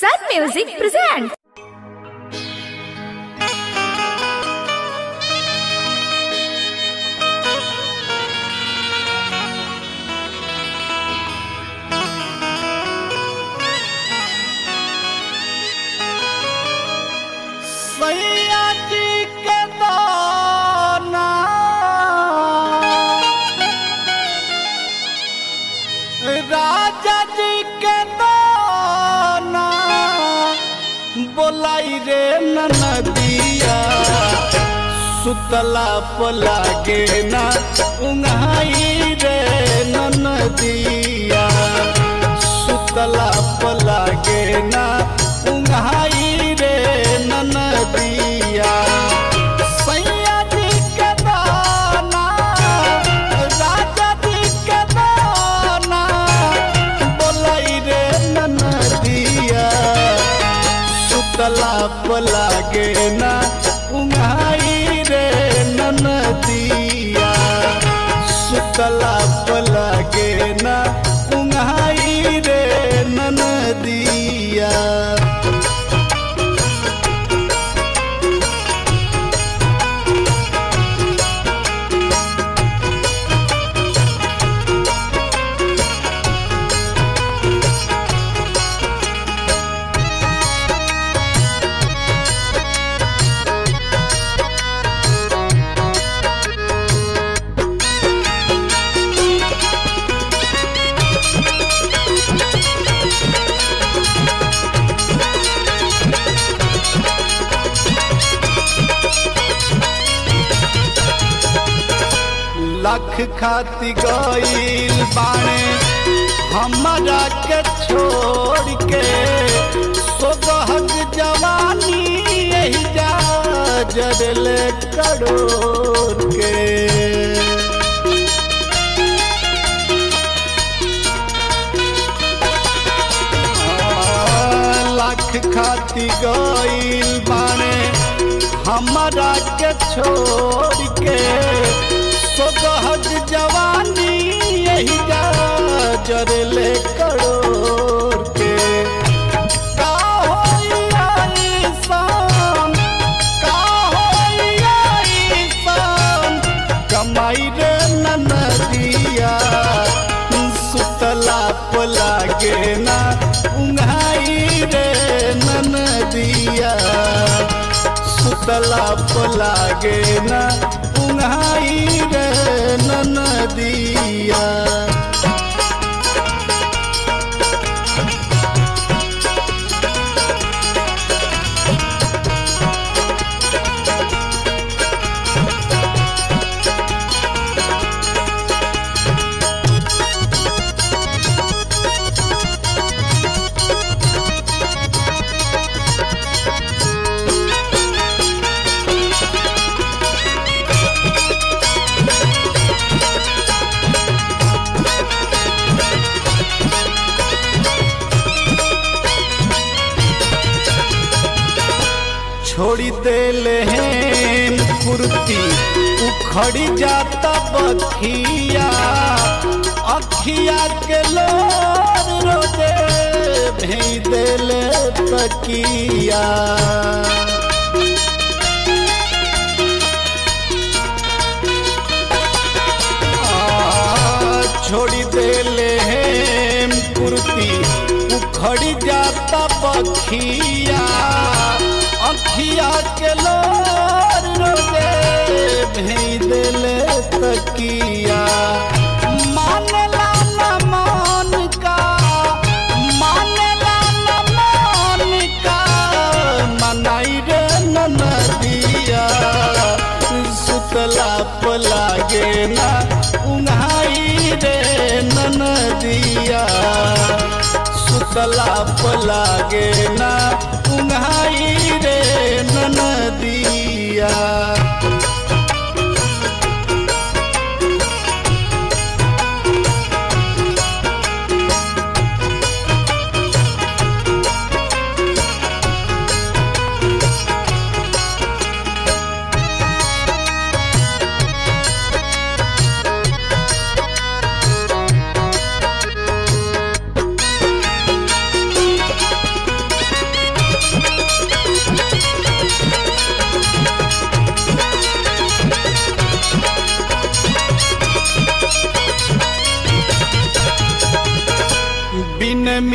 Sun Music presents. सैया जी के दाना राजा जी के दाना बोलाई रे नदिया सुतला पलागे ना उंगाई रे नदिया सुतला पलागे ना उंगाई रे नदिया सैया जी के दाना राजा जी के दाना बोलाई रे नदिया सुतला पलागे ना उंगाई रे नदिया सुतला पलागे ना उंगाई रे नदिया लख खाती गईल बाणे हमरा के छोड़ के सोगहक जवानी यही जा जरले करोड़ के लाख खाती गईल बाणे हमरा के छोड़ के सोगहक जवानी यही जा जरले करोड़ के का होई आईसान, का होई आईसान, कमाई रे ननदिया सुतला पलागे ना उंघाई रे ननदिया सुतला पलागे ना उंघाई रे ननदिया छोड़ी देले हैं कुर्ती उखड़ी जाता बखिया अखिया के लोर रोजे भेज देले तकिया आ, छोड़ी देले हैं कुर्ती उखड़ी जाता बखिया अखिया के लोर रोजे भेज देले तकिया मानेला न मान का मानेला न मान का मनाई रे नदिया सुतला पलागे ना उन्हाई रे नदिया सुतला पलागे ना उन्हाई रे नदिया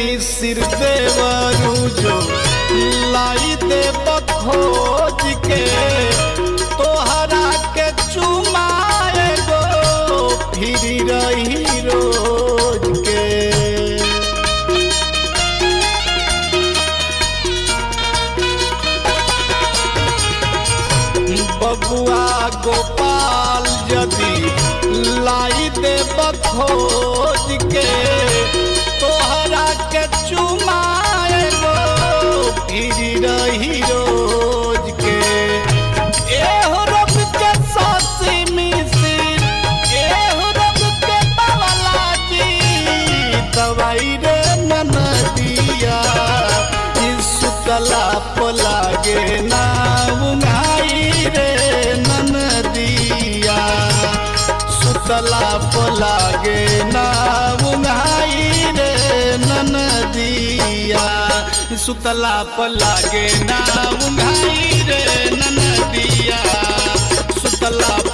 मिसिर देवरू जो लाई दे खोज के तोहरा के चुमाए गो फिर रही रोज के बबुआ गोपाल यदि लाई दे खोज के तोहरा के चुमाए गो फिर रही रोज के एहो रब के सासी मिसिर एहो रब के बावला जी दवाई रे मन दिया सुतला पलागे ना उंगाई रे नन दिया सुतला पलागे ना उंगाई रे नन दिया सुतला पलागे ना उंगाई रे नन दिया सुतला